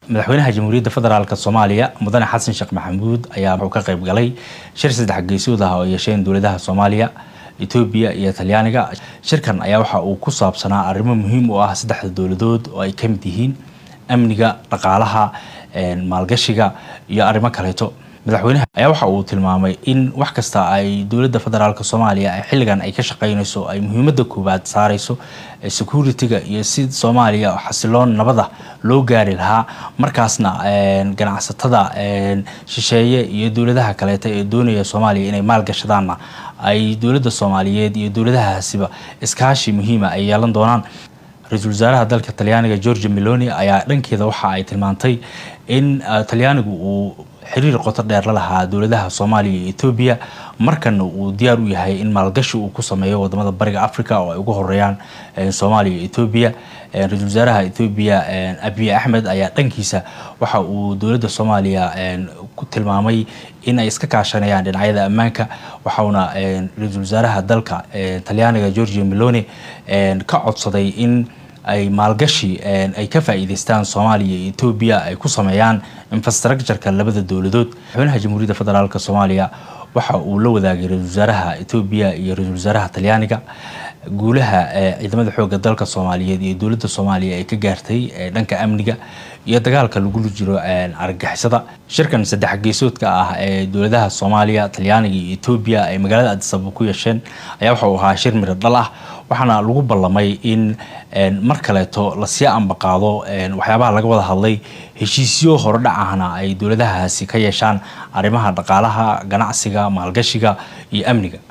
madaxweynaha jamhuuriyadda federaalk soomaaliya mudane xasan sheekh maxamuud ayaa wuxuu ka qayb galay shir saddex geesood ah oo yeesheen dowladaha soomaaliya etoobiya iyo talyaaniga shirkan ayaa waxa uu ku saabsanaa arrimo muhiim u ah saddexda dowladood oo ay ka mid yihiin amniga dhaqaalaha maalgashiga iyo arrimo kaleeto madaxweynaha ayaa waxa uu tilmaamay in wax kasta ay dowladda federaalk soomaaliya ay xilligan ay ka shaqeynayso ay muhiimadda koowaad saareyso security-ga iyo si soomaaliya xasiloon nabada loo gaari lahaa markaasna ganacsatada shisheeye iyo dowladaha kaleeta ee doonaya soomaaliya inay maalgashadaanna ay dowladda soomaaliyeed iyo dowladahaasiba iskaashi muhiima ay yeelan doonaan ra-iisul wasaaraha dalka talyaaniga georgia meloni ayaa dhankeeda waxa ay tilmaantay in talyaanigu uu xiriir qoto dheer la lahaa dowladaha soomaaliya iyo etoobiya markana uu diyaar u yahay in maalgashi uu ku sameeyo wadamada bariga africa oo ay ugu horeeyaan soomaaliya iyo etoobiya ra-iisul wasaaraha etoobiya abiy axmed ayaa dhankiisa waxa uu dowladda soomaaliya ku tilmaamay in ay iska kaashanayaan dhinacyada ammaanka waxauna ra-iisul wasaaraha dalka talyaaniga georgia meloni ka codsaday in ay maalgashi ay ka faa'iideystaan soomaaliya iyo etoobiya ay ku sameeyaan infrastructureka labada dowladood madaxweynaha jamhuuriyadda federaalk soomaaliya waxa uu la wadaagay ra-isul wasaaraha etoobiya iyo ra-isul wasaaraha talyaaniga guulaha ciidamada xoogga dalka soomaaliyeed iyo dowladda soomaaliya ay ka gaartay dhanka amniga iyo dagaalka lagula jiro argagixisada shirkan saddex geesoodka ah ee dowladaha soomaaliya talyaaniga iyo etoobiya ay magaalada adisababa ku yeesheen ayaa waxa uu ahaa shir miro dhal ah waxaana lagu ballamay in mar kaleeto lasii ambaqaado waxyaabaha laga wada hadlay heshiisyo horodhac ahna ay dowladahaasi ka yeeshaan arrimaha dhaqaalaha ganacsiga maalgashiga iyo amniga